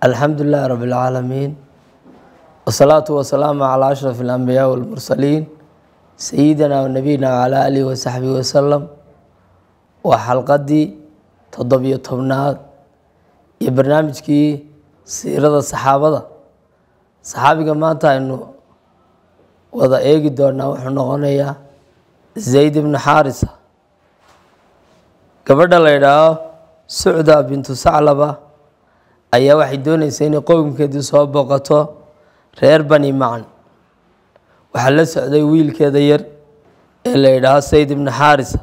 alxamdu lilahi rab اlcaalamiin wsalaatu wasalaamu calaa ashraf اlanbiyaa wاlmursaliin sayidina wanabiyina wcalaa alihi wasaxbihi wasalam waa xalqadii toddobiyo tobnaad iyo barnaamijkii siirada saxaabada saxaabiga maanta aynu wada eegi doonaa wuxuu noqonayaa zayd ibnu xaarisa gabadha la yidhaaho sucda bintu saclaba ayaa waxay doonaysaa inay qowmkeedii soo booqato reer bani macan waxaa la socday wiilkeeda yar ee la yidhaaho sayd ibnu xaarisa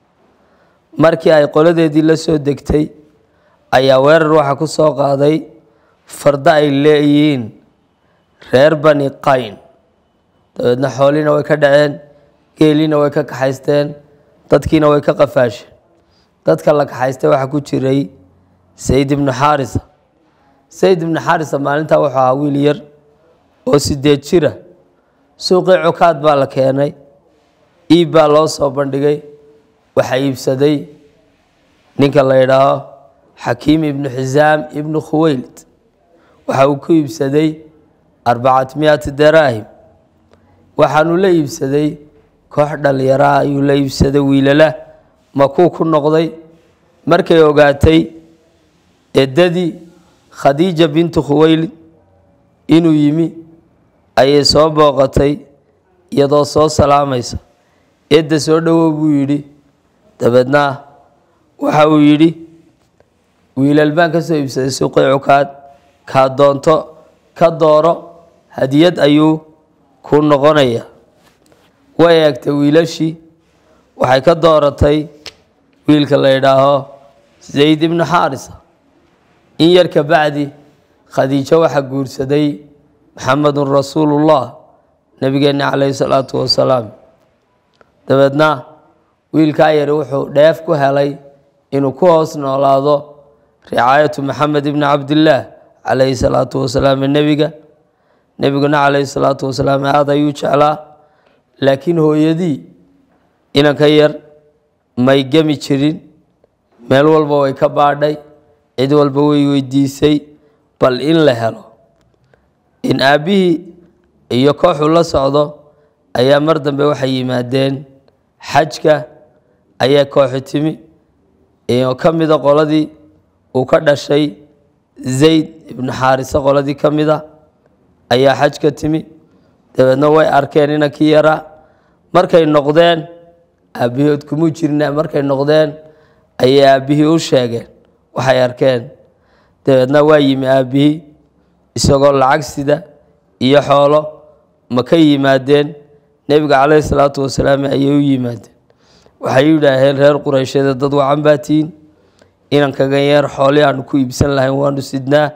markii ay qoladeedii la soo degtay ayaa weerar waxaa ku soo qaaday fardo ay leeyihiin reer bani qayn dabeedna xooliina way ka dhaceen geeliina way ka kaxaysteen dadkiina way ka qafaasheen dadka la kaxaystay waxaa ku jiray sayd ibnu xaarisa sayd ibnu xaarisa maalintaa wuxuu ahaa wiil yar oo sideed jira suuqii cukaad baa la keenay iib baa loo soo bandhigay waxaa iibsaday ninka la yidhaaho xakiim ibnu xisaam ibnu khuweylid waxa uu ku iibsaday arbacat miyati daraahim waxaanu la iibsaday koox dhallinyaraha ayuu la iibsaday wiilala makuu ku noqday markay ogaatay eddadii khadiija bintu khuweylid inuu yimi ayay soo booqatay iyadoo soo salaamaysa edda soo dhowow buu yidhi dabeedna waxa uu yidhi wiilal baan ka soo iibsaday suuqii cukaad kaa doonto ka dooro hadiyad ayuu ku noqonaya way eegtay wiilashii waxay ka dooratay wiilka la yidhaaho zayd ibnu xaarisa in yar ka bacdi khadiijo waxaa guursaday maxamedun rasuulullah nebigeenna calayhi salaatu wasalaam dabeedna wiilkaa yari wuxuu dheef ku helay inuu ku hoos noolaado ricaayatu maxamed ibni cabdillaah calayhi salaatu wasalaam nebiga nebiguna calayhi salaatu wasalaam aada ayuu jeclaa laakiin hooyadii inanka yar may gemi jirin meel walba way ka baadhay cid walba way weydiisay bal in la helo in aabbihii iyo kooxuu la socdo ayaa mar dambe waxay yimaadeen xajka ayaa kooxi timi oo ka mida qoladii uu ka dhashay zayd ibnu xaariso qoladii ka mida ayaa xajka timi dabeedna way arkeen inankii yaraa markay noqdeen aabbihiod kumuu jirna markay noqdeen ayay aabbihii u sheegeen waxay arkeen dabeedna waa yimi aabbihii isagoo lacag sida iyo xoolo ma ka yimaadeen nebiga calayhi salaatu wasalaam ayay u yimaadeen waxay yidhaaheen reer qureysheeda dad wacan baa tihiin inankagan yeer xoolii aanu ku iibsan lahayn waanu sidnaa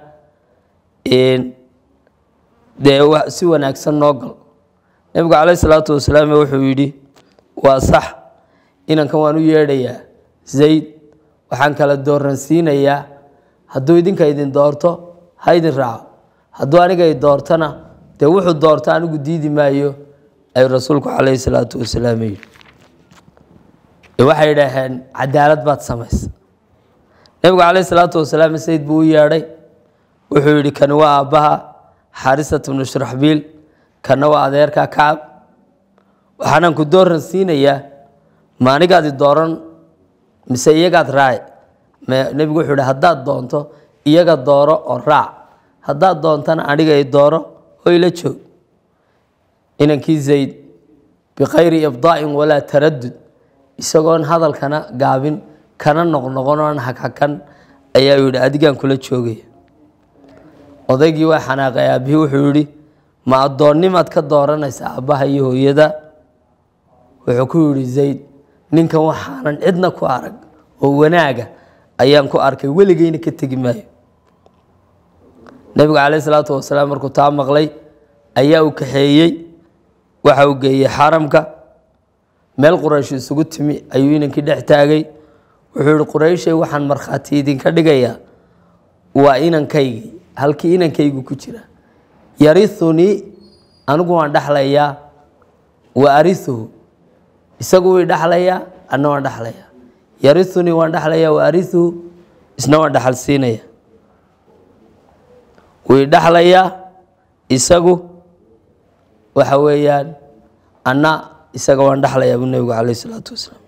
dee si wanaagsan noo gal nebigu calayhi salaatu wasalaam wuxuu yidhi waa sax inankan waan u yeedhayaa zayd waxaan kala dooransiinayaa hadduu idinka idin doorto ha idin raaco hadduu aniga i doortona dee wuxuu doorto anigu diidi maayo ayuu rasuulku calayhi salaatu wasalaam yidhi waxay idhaaheen cadaalad baad samaysa nebigu calayhi salaatu wasalaam sayd buu u yeedhay wuxuu yidhi kani waa aabbaha xaarisat bnu shuraxbiil kana waa adeerka kacab waxaanaan ku dooran siinayaa ma anigaadi dooran mise iyagaad raaci nebigu wuxuu yidhi haddaad doonto iyaga dooro oo raac haddaad doontana aniga i dooro oo ila joog inankii zayd bikhayri ibdaa'in walaa taradud isagoon hadalkana gaabin kana noqnoqon oan haghakan ayaa yidhi adigaan kula joogaya odaygii waa xanaaqay aabbihii wuxuu yidhi ma addoonnimaad ka dooranaysa aabbaha iyo hooyada wuxuu ku yidhi zayd ninkan waxaanan cidna ku arag oo wanaaga ayaan ku arkay weligeyna ka tegi maayo nebigu calayhi salaatu wasalaam markuu taa maqlay ayaa uu kaxeeyey waxa uu geeyey xaramka meel quraysh isugu timi ayuu inankii dhex taagay wuxuu yihi qurayshay waxaan markhaati idinka dhigayaa waa inankaygii halkii inankaygu ku jira yarithunii anigu waan dhexlayaa wa arihuhu isagu way dhexlayaa anna waan dhexlayaa yarithunii waan dhexlayaa wa arihuhu isna waan dhexal siinaya wii dhexlayaa isagu waxa weeyaan anna isaga waan dhexlayaa buu nebigu caleyh isalaatu wasalaam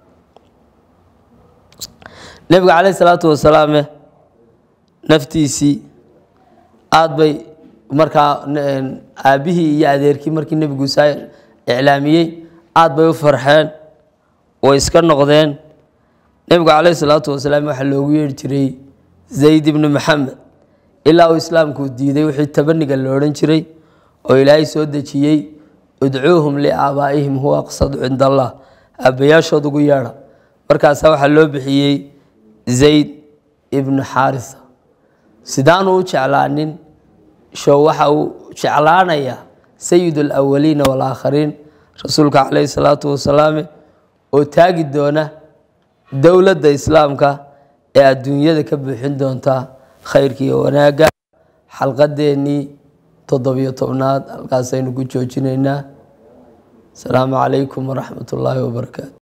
nebiga caleyh isalaatu wasalaame naftiisii aada bay markaa aabbihii iyo adeerkii markii nebigu saa iclaamiyey aada bay u farxeen way iska noqdeen nebigu caleyhi salaatu wasalaam waxaa loogu yeeri jiray zayd ibni maxamed ilaa uu islaamku diiday wixii tabaniga la odhan jiray oo ilaahay soo dejiyey udcuuhum liaabaa'ihim huwa aqsadu cinda allah aabbayaashood ugu yeedha markaasaa waxaa loo bixiyey zayd ibnu xaarisa sidaanu u jeclaanin show waxa uu jeclaanayaa sayid alawaliina waalaakhariin rasuulka caleyhi salaatu wasalaam oo taagi doona dowladda islaamka ee adduunyada ka buuxin doonta khayrka iyo wanaagga xalqadeennii toddobiyo tobnaad halkaasaynu ku joojinaynaa asalaamu calaykum waraxmat ullaahi wabarakaatu